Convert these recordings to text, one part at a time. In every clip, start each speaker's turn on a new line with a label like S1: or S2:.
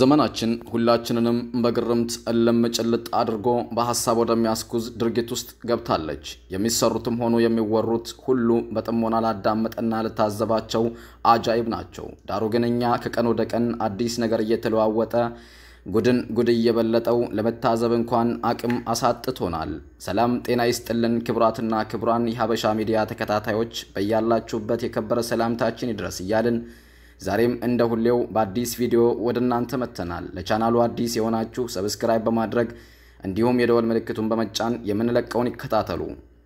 S1: ዘመናችን ሁላችንንም በግርምት እልም ጭልጥ አድርጎ በሐሳብ ወደሚያስጉዝ ድርጊት ውስጥ ገብታለች። የሚሰሩትም ሆኑ የሚወሩት ሁሉ በጥሞና ላዳመጠና ልታዘባቸው አጃይብ ናቸው። ዳሩ ግን እኛ ከቀን ወደ ቀን አዲስ ነገር እየተለዋወጠ ጉድን ጉድ እየበለጠው ለመታዘብ እንኳን አቅም አሳጥቶናል። ሰላም ጤና ይስጥልን ክቡራትና ክቡራን የሀበሻ ሚዲያ ተከታታዮች በያላችሁበት የከበረ ሰላምታችን ይድረስ እያልን ዛሬም እንደ ሁሌው በአዲስ ቪዲዮ ወደ እናንተ መጥተናል። ለቻናሉ አዲስ የሆናችሁ ሰብስክራይብ በማድረግ እንዲሁም የደወል ምልክቱን በመጫን የምንለቀውን ይከታተሉ።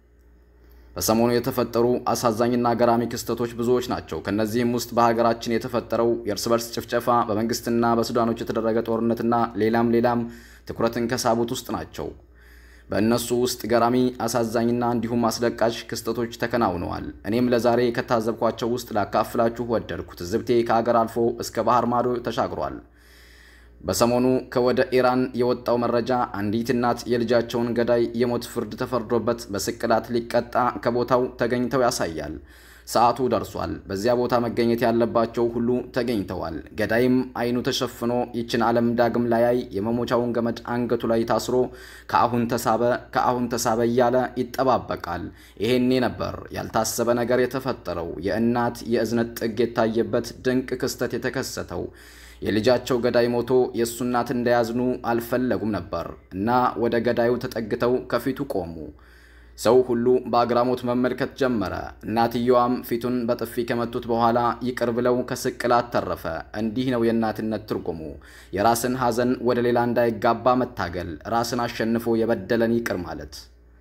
S1: በሰሞኑ የተፈጠሩ አሳዛኝና ገራሚ ክስተቶች ብዙዎች ናቸው። ከእነዚህም ውስጥ በሀገራችን የተፈጠረው የእርስ በርስ ጭፍጨፋ፣ በመንግስትና በሱዳኖች የተደረገ ጦርነትና ሌላም ሌላም ትኩረትን ከሳቡት ውስጥ ናቸው። በእነሱ ውስጥ ገራሚ አሳዛኝና እንዲሁም አስለቃሽ ክስተቶች ተከናውነዋል። እኔም ለዛሬ ከታዘብኳቸው ውስጥ ላካፍላችሁ ወደድኩ። ትዝብቴ ከሀገር አልፎ እስከ ባህር ማዶ ተሻግሯል። በሰሞኑ ከወደ ኢራን የወጣው መረጃ አንዲት እናት የልጃቸውን ገዳይ የሞት ፍርድ ተፈርዶበት በስቅላት ሊቀጣ ከቦታው ተገኝተው ያሳያል። ሰዓቱ ደርሷል። በዚያ ቦታ መገኘት ያለባቸው ሁሉ ተገኝተዋል። ገዳይም አይኑ ተሸፍኖ ይችን ዓለም ዳግም ላያይ የመሞቻውን ገመድ አንገቱ ላይ ታስሮ ከአሁን ተሳበ ከአሁን ተሳበ እያለ ይጠባበቃል። ይሄኔ ነበር ያልታሰበ ነገር የተፈጠረው። የእናት የእዝነት ጥግ የታየበት ድንቅ ክስተት የተከሰተው። የልጃቸው ገዳይ ሞቶ የእሱ እናት እንዳያዝኑ አልፈለጉም ነበር እና ወደ ገዳዩ ተጠግተው ከፊቱ ቆሙ። ሰው ሁሉ በአግራሞት መመልከት ጀመረ። እናትየዋም ፊቱን በጥፊ ከመቱት በኋላ ይቅር ብለው ከስቅላት ተረፈ። እንዲህ ነው የእናትነት ትርጉሙ። የራስን ሐዘን ወደ ሌላ እንዳይጋባ መታገል፣ ራስን አሸንፎ የበደለን ይቅር ማለት።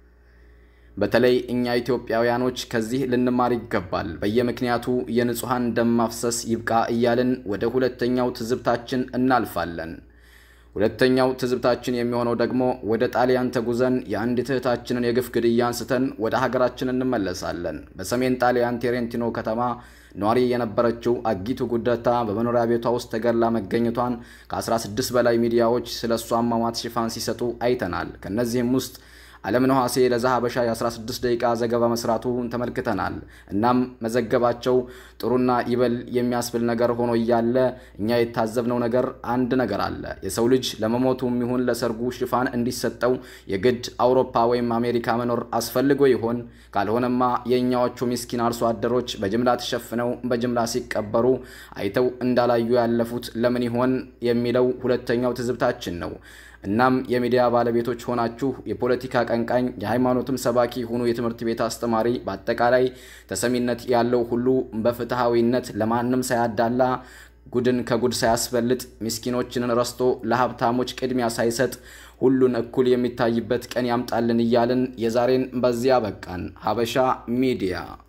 S1: በተለይ እኛ ኢትዮጵያውያኖች ከዚህ ልንማር ይገባል። በየምክንያቱ የንጹሐን ደም ማፍሰስ ይብቃ እያልን ወደ ሁለተኛው ትዝብታችን እናልፋለን። ሁለተኛው ትዝብታችን የሚሆነው ደግሞ ወደ ጣሊያን ተጉዘን የአንዲት እህታችንን የግፍ ግድያ አንስተን ወደ ሀገራችን እንመለሳለን። በሰሜን ጣሊያን ቴሬንቲኖ ከተማ ኗሪ የነበረችው አጊቱ ጉደታ በመኖሪያ ቤቷ ውስጥ ተገድላ መገኘቷን ከ16 በላይ ሚዲያዎች ስለ እሷ አሟሟት ሽፋን ሲሰጡ አይተናል። ከእነዚህም ውስጥ ዓለም ነሐሴ ለዛ ሀበሻ የ16 ደቂቃ ዘገባ መስራቱን ተመልክተናል። እናም መዘገባቸው ጥሩና ይበል የሚያስብል ነገር ሆኖ እያለ እኛ የታዘብነው ነገር አንድ ነገር አለ። የሰው ልጅ ለመሞቱም ይሁን ለሰርጉ ሽፋን እንዲሰጠው የግድ አውሮፓ ወይም አሜሪካ መኖር አስፈልጎ ይሆን? ካልሆነማ የእኛዎቹ ምስኪን አርሶ አደሮች በጅምላ ተሸፍነው በጅምላ ሲቀበሩ አይተው እንዳላዩ ያለፉት ለምን ይሆን የሚለው ሁለተኛው ትዝብታችን ነው። እናም የሚዲያ ባለቤቶች ሆናችሁ የፖለቲካ ቀንቃኝ፣ የሃይማኖትም ሰባኪ ሁኑ፣ የትምህርት ቤት አስተማሪ፣ በአጠቃላይ ተሰሚነት ያለው ሁሉ በፍትሐዊነት ለማንም ሳያዳላ ጉድን ከጉድ ሳያስበልጥ ምስኪኖችን ረስቶ ለሀብታሞች ቅድሚያ ሳይሰጥ ሁሉን እኩል የሚታይበት ቀን ያምጣልን እያልን የዛሬን በዚያ በቃን። ሀበሻ ሚዲያ